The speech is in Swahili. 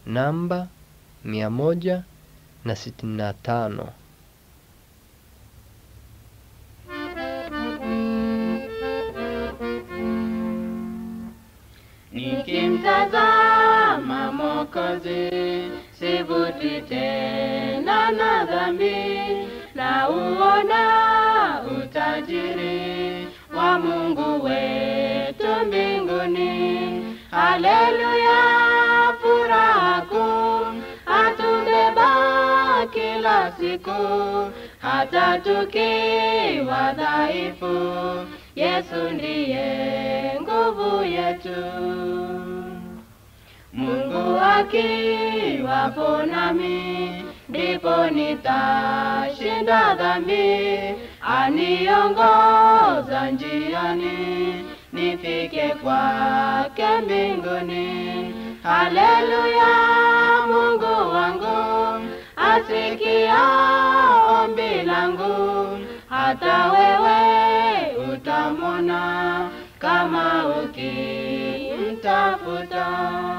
namba mia moja na sitini na tano. Nikimtazama Mwokozi, sivuti tena na dhambi, na uona utajiri wa Mungu wetu mbinguni. Haleluya, furaha kuu atubeba kila siku, hata tukiwa dhaifu, Yesu ndiye nguvu yetu. Mungu akiwapo nami, ndipo nitashinda dhambi. Aniongoza njiani, nifike kwake mbinguni. Haleluya, Mungu wangu asikia ombi langu, hata wewe utamwona kama ukimtafuta.